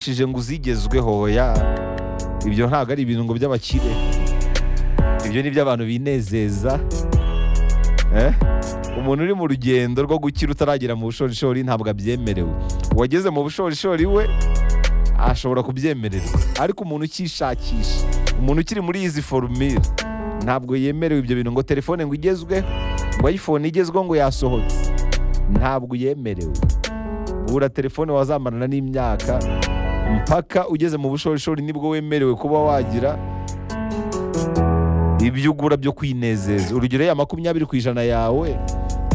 wifashishije ngo uzigezweho ya ibyo ntabwo ari ibintu ngo by'abakire ibyo ni iby'abantu binezeza Eh? umuntu uri mu rugendo rwo gukira utaragera mu bushorishori ntabwo abyemerewe uwageze mu bushorishori we ashobora kubyemererwa ariko umuntu ukishakisha umuntu ukiri muri izi forumire ntabwo yemerewe ibyo bintu ngo telefone ngo igezweho ngo ayifone igezweho ngo yasohotse ntabwo yemerewe gura telefone wazamarana n'imyaka mpaka ugeze mu bushorishori nibwo wemerewe kuba wagira ibyo ugura byo kwinezeza urugero ya makumyabiri ku ijana yawe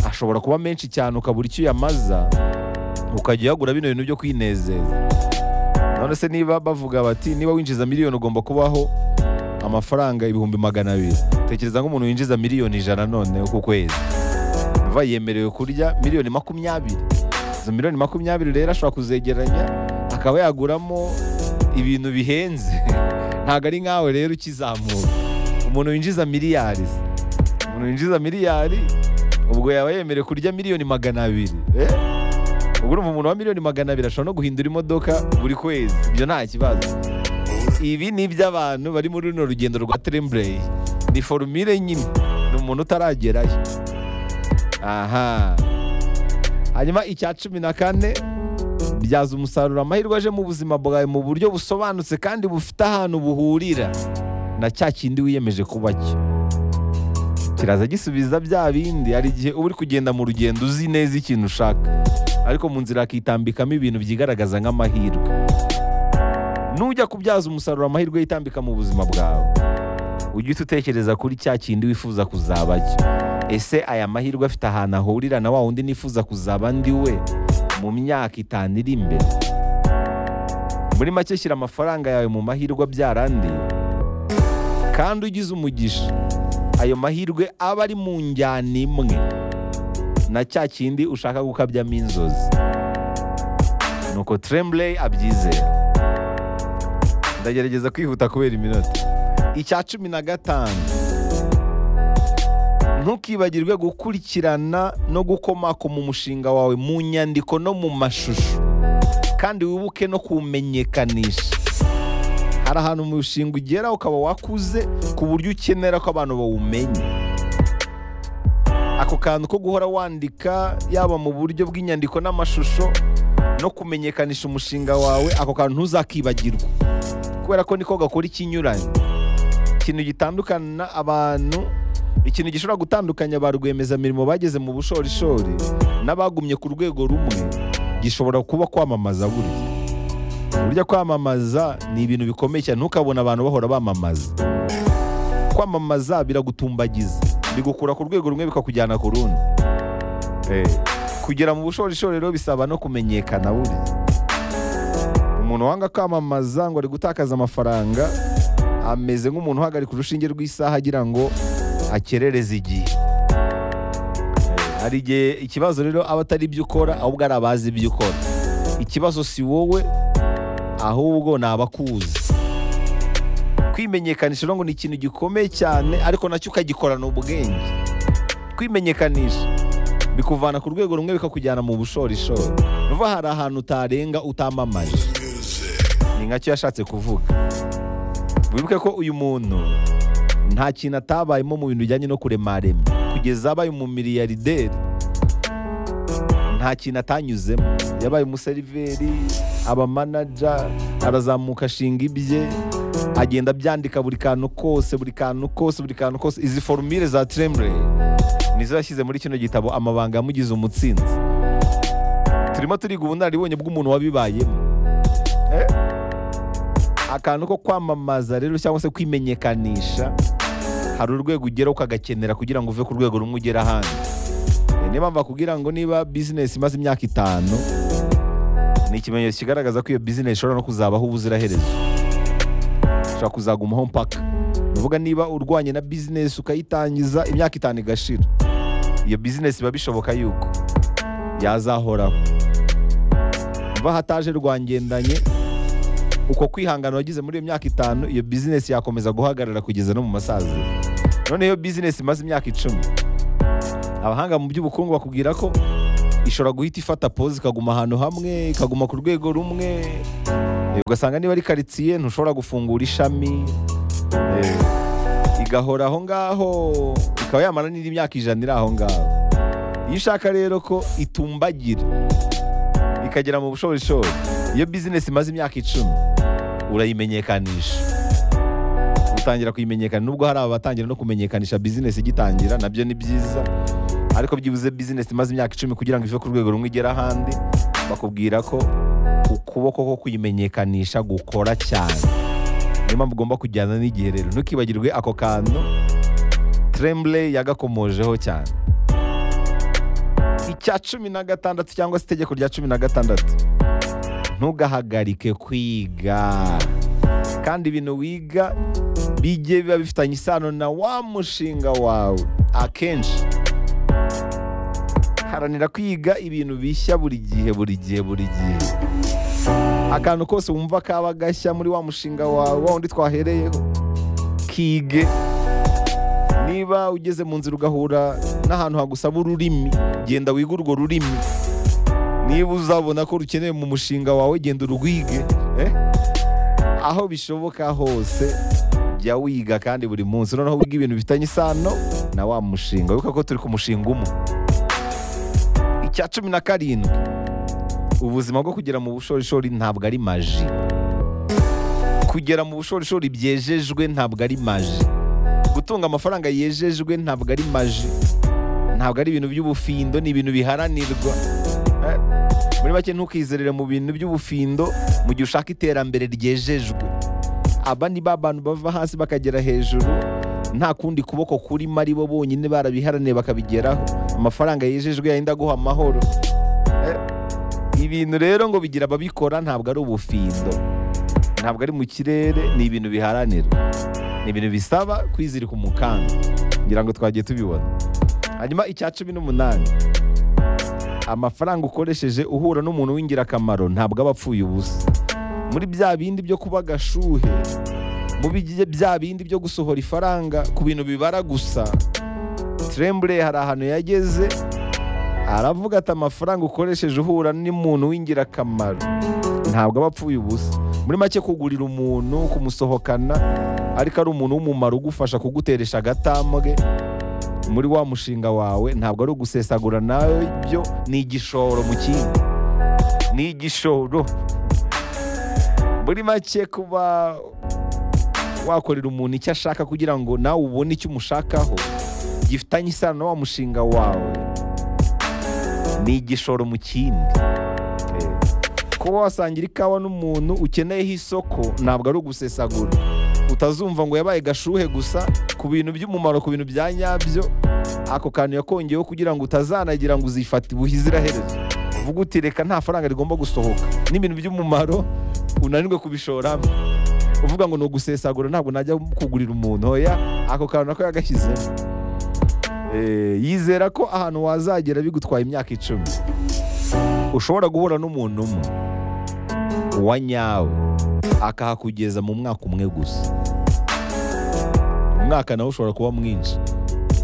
ashobora kuba menshi cyane ukabura icyo uyamaza ukajya uyagura bino bintu byo kwinezeza none se niba bavuga bati niba winjiza miliyoni ugomba kubaho amafaranga ibihumbi magana abiri tekereza nk'umuntu winjiza miliyoni ijana none ku kwezi va yemerewe kurya miliyoni makumyabiri izo miliyoni makumyabiri rero ashobora kuzegeranya akaba yaguramo ibintu bihenze ntabwo ari nkawe rero ukizamuka umuntu winjiza miliyari se. umuntu winjiza miliyari ubwo yaba yemerewe kurya miliyoni magana abiri eh? ubwo urumva umuntu wa miliyoni magana abiri ashobora no guhindura imodoka buri kwezi ibyo nta kibazo ibi ni iby'abantu bari muri runo rugendo rwa trembray ni forumire nyine ni umuntu utaragerayo aha hanyuma icya cumi na kane byaza umusaruro amahirwe aje mu buzima bwawe mu buryo busobanutse kandi bufite ahantu buhurira na cya kindi wiyemeje kuba cyo kiraza gisubiza bya bindi hari igihe uba uri kugenda mu rugendo uzi neza ikintu ushaka ariko mu nzira hakitambikamo ibintu byigaragaza nk'amahirwe nujya kubyaza umusaruro amahirwe yitambika mu buzima bwawe ujye uhita utekereza kuri cya kindi wifuza kuzaba cyo ese aya mahirwe afite ahantu ahurira na wa wundi nifuza kuzaba ndi we mu myaka itanu iri imbere muri make shyira amafaranga yawe mu mahirwe abyara andi kandi ugize umugisha ayo mahirwe aba ari mu njyana imwe na cya kindi ushaka gukabyamo inzozi nuko tremblay abyizera ndagerageza kwihuta kubera iminota icya cumi na gatanu ntukibagirwe gukurikirana no gukomakoma umushinga wawe mu nyandiko no mu mashusho kandi wibuke no kuwumenyekanisha hari ahantu umushinga ugera ukaba wakuze ku buryo ukenera ko abantu bawumenya ako kantu ko guhora wandika yaba mu buryo bw'inyandiko n'amashusho no kumenyekanisha umushinga wawe ako kantu ntuzakibagirwa kubera ko niko gakora ikinyuranye ikintu gitandukana abantu ikintu gishobora gutandukanya ba rwiyemezamirimo bageze mu bushorishori n'abagumye ku rwego rumwe gishobora kuba kwamamaza burya burya kwamamaza ni ibintu bikomeye cyane ntukabona abantu bahora bamamaza kwamamaza biragutumbagiza bigukura ku rwego rumwe bikakujyana ku rundi Eh, kugera mu bushorishori rero bisaba no kumenyekana burya umuntu wanga kwamamaza ngo ari gutakaza amafaranga ameze nk'umuntu uhagarika urushinge rw'isaha agira ngo akerereze igihe Eh, hari igihe ikibazo rero aba atari ibyo ukora ahubwo ari abazi ibyo ukora ikibazo si wowe ahubwo ni abakuzi kwimenyekanisha rero ngo ni ikintu gikomeye cyane ariko nacyo ukagikorana ubwenge kwimenyekanisha bikuvana ku rwego rumwe bikakujyana mu bushorishori ruva hari ahantu utarenga utamamaje ni nkacyo yashatse kuvuga wibuke ko uyu muntu nta kintu atabayemo mu bintu bijyanye no kuremarema kugeza abaye umumiliyarderi nta kintu atanyuzemo yabaye umuseriveri abamanaja arazamuka ashinga ibye agenda abyandika buri kantu kose buri kantu kose buri kantu kose izi forumire za tremble nizo yashyize muri kino gitabo amabanga yamugize umutsinzi turimo turiga ubunararibonye bw'umuntu wabibayemo Eh? akantu ko kwamamaza rero cyangwa se kwimenyekanisha hari urwego ugera ukagakenera kugira ngo uve ku rwego rumwe ugera ahandi Eh, niyo mpamvu bakubwira ngo niba bizinesi imaze imyaka itanu ni ikimenyetso kigaragaza ko iyo bizinesi ishobora no kuzabaho ubuziraherezo ishobora kuzagumaho mpaka uvuga niba urwanye na bizinesi ukayitangiza imyaka itanu igashira iyo bizinesi biba bishoboka yuko yazahoraho mva hataje rwangendanye uko kwihangana wagize muri iyo myaka itanu iyo bizinesi yakomeza guhagarara kugeza no mu masaziro noneho iyo bizinesi imaze imyaka icumi abahanga mu by'ubukungu bakubwira ko ishobora guhita ifata poze ikaguma ahantu hamwe ikaguma ku rwego rumwe Eh, ugasanga niba ari karitsiye ntushobora gufungura ishami eh, igahora aho ngaho ikaba yamara n'indi myaka ijana iri aho ngaho iyo ushaka rero ko itumbagira ikagera mu bushorishori iyo bizinesi imaze imyaka icumi urayimenyekanisha utangira kuyimenyekana nubwo hari abatangira no kumenyekanisha bizinesi igitangira nabyo ni byiza ariko byibuze bizinesi imaze imyaka icumi kugira ngo ive ku rwego rumwe igere ahandi bakubwira ko ukuboko ko kuyimenyekanisha gukora cyane niyo mpamvu ugomba kujyana n'igihe rero ntukibagirwe ako kantu tremble yagakomojeho cyane icya cumi na gatandatu cyangwa se itegeko rya cumi na gatandatu ntugahagarike kwiga kandi ibintu wiga bijye biba bifitanye isano na wa mushinga wawe akenshi haranira kwiga ibintu bishya buri gihe buri gihe buri gihe akantu kose wumva kaba gashya muri wa mushinga wawe wa wundi twahereyeho kige niba ugeze mu nzira ugahura n'ahantu hagusaba ururimi genda wige urwo rurimi niba uzabona ko rukeneye mu mushinga wawe genda urwige eh? aho bishoboka hose jya wiga kandi buri munsi noneho wiga ibintu bifitanye isano na wa mushinga wibuka ko turi ku mushinga umwe icya cumi na karindwi ubuzima bwo kugera mu bushorishori ntabwo ari maji kugera mu bushorishori byejejwe ntabwo ari maji gutunga amafaranga yejejwe ntabwo ari maji ntabwo ari ibintu by'ubufindo ni ibintu biharanirwa Eh, muri make ntukizerere mu bintu by'ubufindo mu gihe ushaka iterambere ryejejwe aba ni ba bantu bava hasi bakagera hejuru nta kundi kuboko kurimo ari bo bonyine barabiharaniye bakabigeraho amafaranga yejejwe yenda aguha amahoro Eh, ibintu rero ngo bigira ababikora ntabwo ari ubufindo ntabwo ari mu kirere ni ibintu biharanirwa ni ibintu bisaba kwizirika umukanda ngira ngo twagiye tubibona hanyuma icya cumi n'umunani amafaranga ukoresheje uhura n'umuntu w'ingirakamaro ntabwo aba apfuye ubusa muri bya bindi byo kuba agashuhe mu bigiye bya bindi byo gusohora ifaranga ku bintu bibara gusa tremble hari ahantu yageze aravuga ati amafaranga ukoresheje uhura n'umuntu w'ingirakamaro ntabwo aba apfuye ubusa muri make kugurira umuntu kumusohokana ariko ari umuntu w'umumaro ugufasha kuguteresha agatambwe muri wa mushinga wawe ntabwo ari ugusesagura nabyo ni igishoro mu kindi ni igishoro muri make kuba wakorera umuntu icyo ashaka kugira ngo nawe ubone icyo umushakaho gifitanye isano na wa mushinga wawe ni igishoro mu kindi Eh, kuba wasangira ikawa n'umuntu ukeneyeho isoko ntabwo ari ugusesagura utazumva ngo yabaye gashuhe gusa ku bintu by'umumaro ku bintu bya nyabyo ako kantu yakongeyeho kugira ngo utazanagira ngo uzifate ubuziraherezo uvuga uti reka nta faranga rigomba gusohoka n'ibintu by'umumaro unanirwe kubishoramo uvuga ngo ni ugusesagura ntabwo najya kugurira umuntu oya ako kantu nako yagashyizemo Eh, yizera ko ahantu wazagera bigutwaye imyaka icumi ushobora guhura n'umuntu umwe wa nyawe akahakugeza mu mwaka umwe gusa umwaka nawe ushobora kuba mwinshi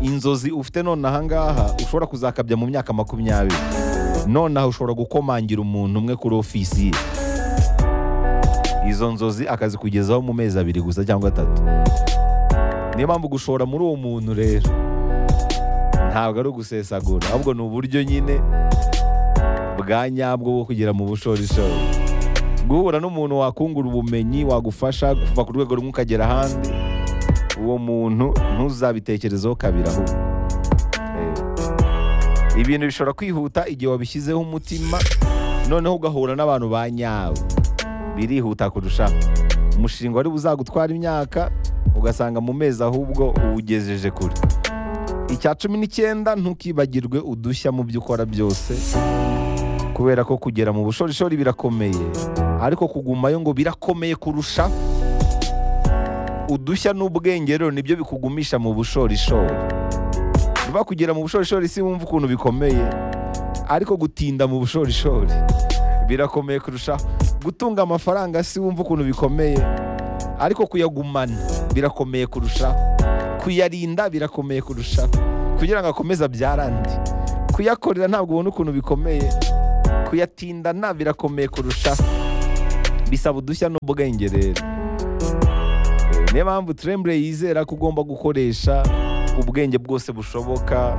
inzozi ufite none ahangaha ushobora kuzakabya mu myaka makumyabiri nonaha ushobora gukomangira umuntu umwe kuri ofisi ye izo nzozi akazikugezaho mu mezi abiri gusa cyangwa atatu niyo mpamvu gushora muri uwo muntu rero ntabwo ari ugusesagura ahubwo ni uburyo nyine bwa nyabwo bwo kugera mu bushorishori guhura n'umuntu wakungura ubumenyi wagufasha kuva ku rwego rumwe ukagera ahandi uwo muntu ntuzabitekerezeho kabiri ahubwo Eh, ibintu bishobora kwihuta igihe wabishyizeho umutima noneho ugahura n'abantu ba nyawe birihuta kurushaho umushinga wari buzagutwara imyaka ugasanga mu mezi ahubwo uwugejeje kure icya cumi n'icyenda ntukibagirwe udushya mu byo ukora byose kubera ko kugera mu bushorishori birakomeye ariko kugumayo ngo birakomeye kurusha udushya n'ubwenge rero nibyo bikugumisha mu bushorishori vuba kugera mu bushorishori si wumva ukuntu bikomeye ariko gutinda mu bushorishori birakomeye kurushaho gutunga amafaranga si wumva ukuntu bikomeye ariko kuyagumana birakomeye kurushaho kuyarinda birakomeye kurushaho kugira ngo akomeze abyare andi kuyakorera ntabwo ubona ukuntu bikomeye kuyatindana birakomeye kurushaho bisaba udushya n'ubwenge rero Eh, niyo mpamvu tremble yizera ko ugomba gukoresha ubwenge bwose bushoboka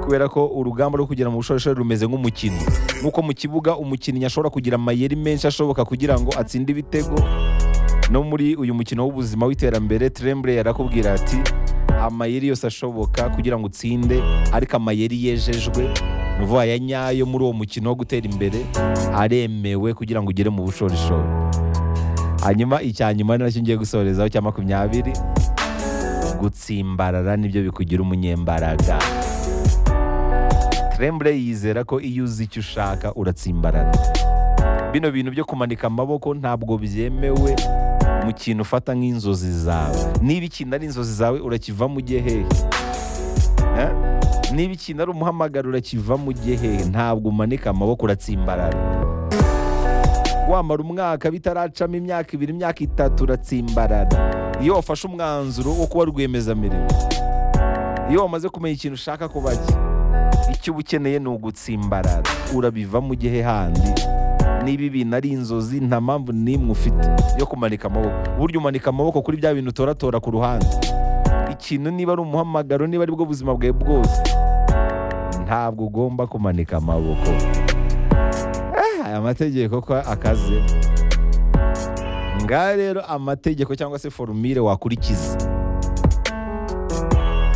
kubera ko urugamba rwo kugera mu bushorishori rumeze nk'umukino nk'uko mu kibuga umukinnyi ashobora kugira amayeri menshi ashoboka kugira ngo atsinde ibitego no muri uyu mukino w'ubuzima w'iterambere tremble yarakubwira ati amayeri yose ashoboka kugira ngo utsinde ariko amayeri yejejwe ni ukuvuga aya nyayo muri uwo mukino wo gutera imbere aremewe kugira ngo ugere mu bushorishori hanyuma icya nyuma ni nacyo ngiye gusorezaho cya makumyabiri gutsimbarara nibyo bikugira umunyembaraga tremble yizera ko iyo uzi icyo ushaka uratsimbarara bino bintu byo kumanika amaboko ntabwo byemewe mu kintu ufata nk'inzozi zawe niba ikintu ari inzozi zawe urakivamo ujye hehe Eh? niba ikintu ari umuhamagaro urakivamo ujye hehe ntabwo umanika amaboko uratsimbarara wamara umwaka bitaracamo imyaka ibiri imyaka itatu uratsimbarara iyo wafashe umwanzuro wo kuba rwiyemezamirimo iyo wamaze kumenya ikintu ushaka kuba cye icyo uba ukeneye ni ugutsimbarara urabivamo ujye he handi niba ibintu ari inzozi nta mpamvu n'imwe ufite yo kumanika amaboko burya umanika amaboko kuri bya bintu utoratora ku ruhande ikintu niba ari umuhamagaro niba ari bwo buzima bwawe bwose ntabwo ugomba kumanika amaboko Eh, aya mategeko ko akaze ngaha rero amategeko cyangwa se forumire wakurikiza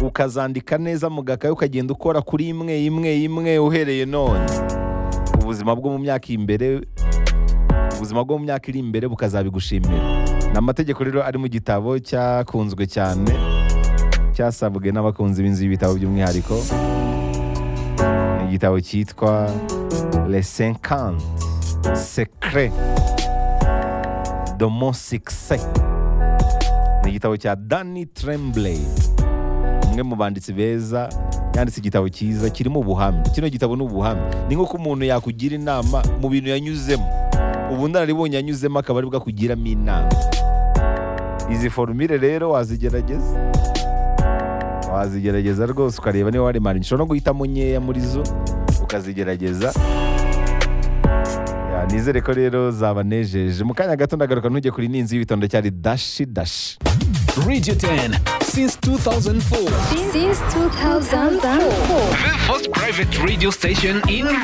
ukazandika neza mu gakayi ukagenda ukora kuri imwe imwe imwe uhereye none ubuzima bwo mu myaka imbere ubuzima bwo mu myaka iri imbere bukazabigushimira ni amategeko rero ari mu gitabo cyakunzwe cyane cyasabwe n'abakunzi b'inzu y'ibitabo by'umwihariko ni igitabo cyitwa le 50 secret de mon succès ni igitabo cya Danny Tremblay umwe mu banditsi beza yanditse igitabo cyiza kirimo ubuhamya kino gitabo ni ubuhamya ni nk'uko umuntu yakugira inama mu bintu yanyuzemo ubu nararibonye yanyuzemo akaba aribwo akugiramo inama izi forumire rero wazigerageza wazigerageza rwose ukareba niba waremana ushobora no guhitamo nkeya muri zo ukazigerageza Ya, nizere ko rero zabanejeje mu kanya gato ndagaruka ntujye kuri n'inzu y'ibitondo cyari dashi dashi Radio 10 since 2004. since 2004. The first private radio station in